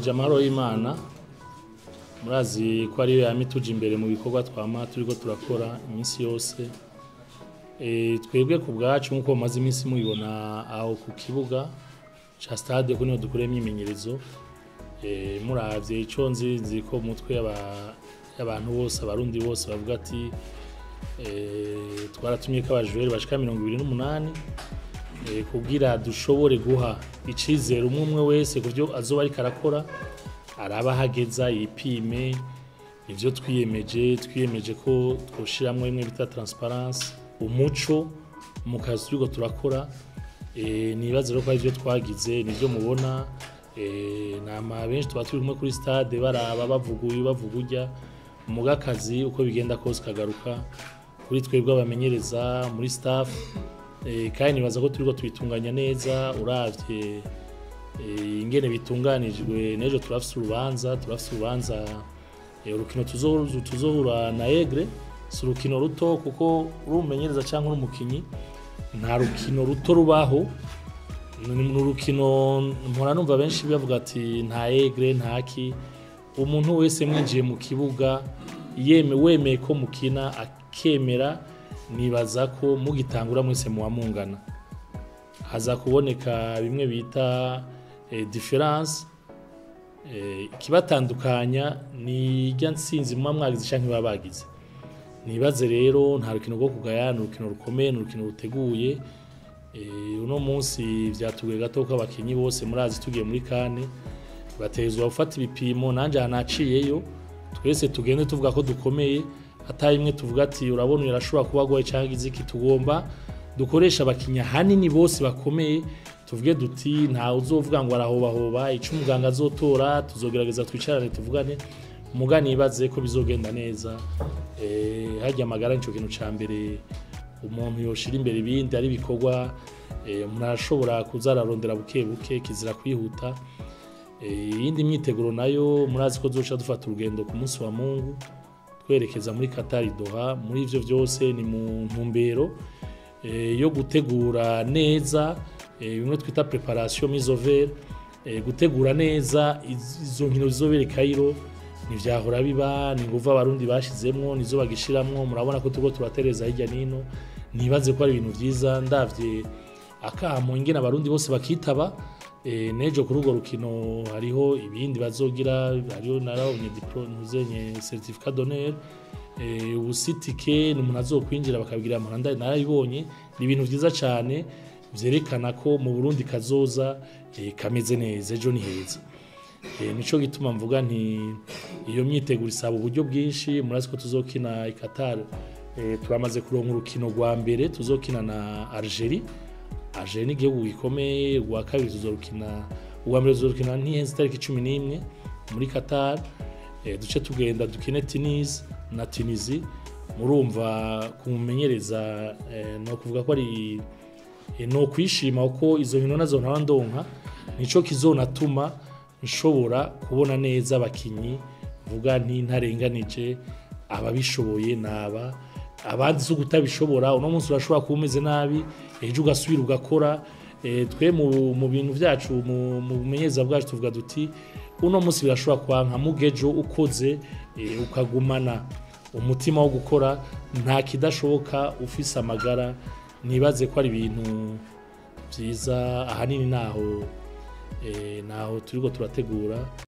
ndabaramukije amahoro y'imana murazi ko ariyo yama ituje imbere mu bikorwa twama turiko turakora iminsi yose Eh, twebwe ku bwacu nk'uko mumaze iminsi mubibona aho ku kibuga ca stade ko niho dukorera imyimenyerezo Eh, muravye ico nzi nzi ko mu mutwe y'aba- y'abantu bose abarundi bose bavuga ati eh, twaratumye ko abajureri bashika mirongo ibiri n'umunani eh, kugira dushobore guha icizere umwe umwe wese ku byo azoba ariko arakora araba ahageza yipime ivyo twiyemeje twiyemeje ko twoshiramwo bimwe bita transparence umuco mu kazi turiko turakora eh, nibaza rero ko ari ivyo twagize nivyo mubona eh, nama benshi tuba turi kumwe kuri stade baraba bavuga uyu bavuga urya muga akazi uko bigenda kose kagaruka kuri twebwe abamenyereza muri staff eh, kandi nibaza ko turiko tubitunganya neza uravye eh, ingene bitunganijwe n'ejo turafise urubanza turafise urubanza eh, urukino tuzo- tuzohura na egre si urukino ruto kuko uri umumenyereza cyangwa uri umukinyi nta rukino ruto rubaho ni ni urukino mpora numva benshi bavuga ati nta egre ntaki umuntu wese mwinjiye mu kibuga yeme wemeye ko mukina akemera nibaza ko mugitangura mwese muba mungana haza kuboneka bimwe bita eh, difference eh, ikibatandukanya ni irya nsinzi muba mwagize canke baba bagize nibaze rero nta rukino rwo kugaya ni urukino rukomeye ni urukino ruteguye Eh, uno munsi vyatugoye gato ko abakinyi bose murazi tugiye muri kane batezwa gufata ibipimo nanje aha naciyeyo twese tugende tuvuga ko dukomeye atari imwe tuvuga ati urabona uyu arashobora kuba agoye cyangwa iziki tugomba dukoresha abakinyi ahanini bose bakomeye tuvuge duti ntawe uzovuga ngo arahobahoba ico umuganga azotora tuzogerageza twicarane tuvugane muga nibaze ko bizogenda neza eh, harya amagara nico kintu ca mbere umuntu yoshira imbere ibindi ari ibikorwa eh, umuntu arashobora kuza ararondera buke buke kizira kwihuta Eh, iyindi myiteguro nayo murazi ko duca dufata urugendo ku munsi wa mungu twerekeza muri Qatar Doha muri ivyo vyose ni mu ntumbero eh, yo gutegura neza eh, bimwe twita preparation mise au vert eh, gutegura neza iz- izo nkino zizobera i Cairo ntivyahora biba ni nguva abarundi bashizemwo nizo bagishiramwo murabona ko turiko turatereza hirya nino nibaze ko ari ibintu vyiza ndavye akamo ingene abarundi bose bakitaba eh, nejo kuri urwo rukino hariho ibindi bazogira hariho narabonye diplo ntuzenye certificat d'honneur eh, ubusitike ni umuntu azokwinjira bakabigira amahanda narabibonye ni ibintu vyiza cane vyerekana ko mu Burundi kazoza eh, kameze neza ejo ni heza Eh, nico gituma mvuga nti iyo myiteguro isaba uburyo bwinshi murazi ko tuzokina i Qatar eh, turamaze kuronka urukino rwa mbere tuzokina na Algerie Algerie ni igihugu gikomeye rwa kabiri tuzorukina uwa mbere tuzorukina ntihenze itariki cumi n'imwe muri Qatar eh, duce tugenda dukine Tunis na Tunisie murumva kumumenyereza eh, no kuvuga ko ari eh, no kwishima uko izo nkino nazo ntaba ndonka nico kizonatuma nshobora kubona neza abakinyi vuga nti ntarenganije ababishoboye naba abandi zo kutabishobora uno munsi urashobora kuba umeze nabi ejo ugasubira ugakora Eh, twe mu, mu bintu vyacu mu, mu bumenyereza bwacu tuvuga duti uno munsi birashobora kwanka mugejo ukoze eh, ukagumana umutima wo gukora nta kidashoboka ufise amagara nibaze ko ari ibintu vyiza ahanini naho eh, naho turiko turategura